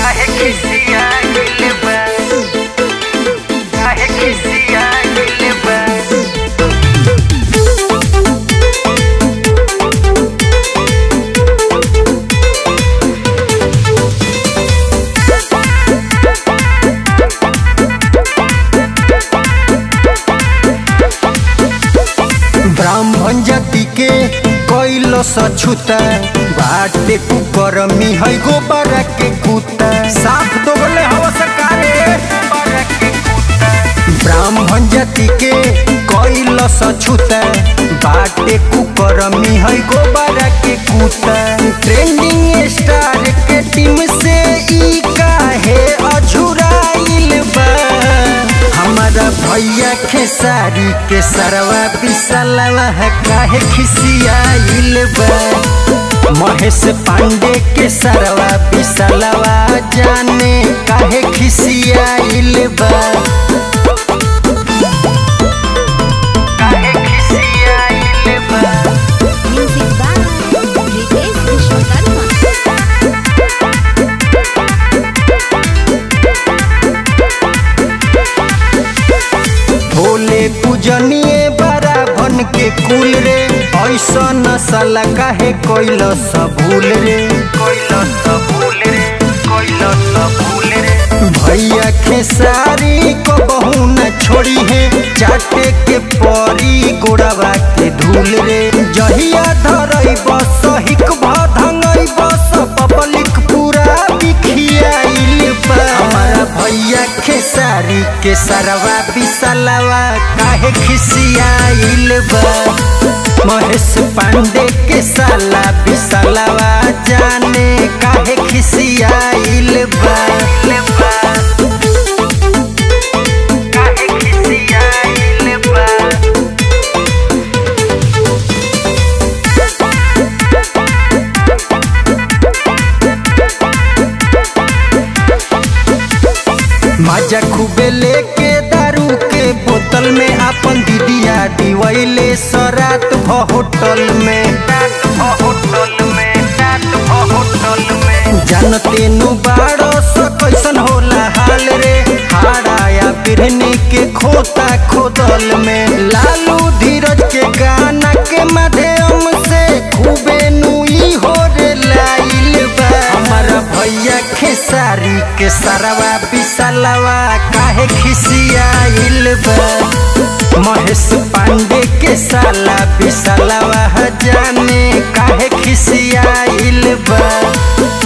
काहे खिसियाइल बा काहे खिसियाइल बा ब्राह्मण जाति के कैलो सछुता बाटे कुकर मिहै गोबर के कुता साफ दोगले हवा सरकारे ब्राह्मण जाति के कैलो सछुता बाटे कुकर मिहै गोबर के कुता ट्रेंडिंग स्टार के टीम से ई काहे अझुराइल बा हमारा भैया खेसारी के सरवा पिसलवा है काहे खिसियाइल बा महेश पांडे के सरवा पिसलवा जाने काहे खिसियाइल बा काहे खिसियाइल बा Music by Ritesh Vishwakarma. Bhole पूजनिए बड़ा भन के कुल रे ऐसा नसल काहे कैल भूल रे कोइलो तो भूल रे कोइलो तो भूल रे भैया खेसारी को बहू न छोड़ी है चाटे के परी गोड़वा के धूल रे जहिया धरई बस हिक भंगई बस पब्लिक पूरा बिखियाइल बा हमारा भैया खेसारी के सरवा बिसलवा काहे खिसियाइल बा महेश पांडे के साला बिसलवा जाने काहे खिसियाइल बा काहे खिसियाइल बा मजा खूबे लेके दारू के बोतल में अपन दीदिया दिवैले सरात भ होटल में रात भो होटल में रात भो होटल में जानते नु बाड़ो स कैसन होला हाल रे हाड़ाया बिरहनी के खोता खोदल में लालू धीरज के गाना के माध्यम से खूबे नुई हो रे लाइल बा हमारा भैया खेसारी के सरवा बिसलवा काहे खिसियाइल बा महेश पांडे के साला बिसलवा जाने काहे खिसियाइल बा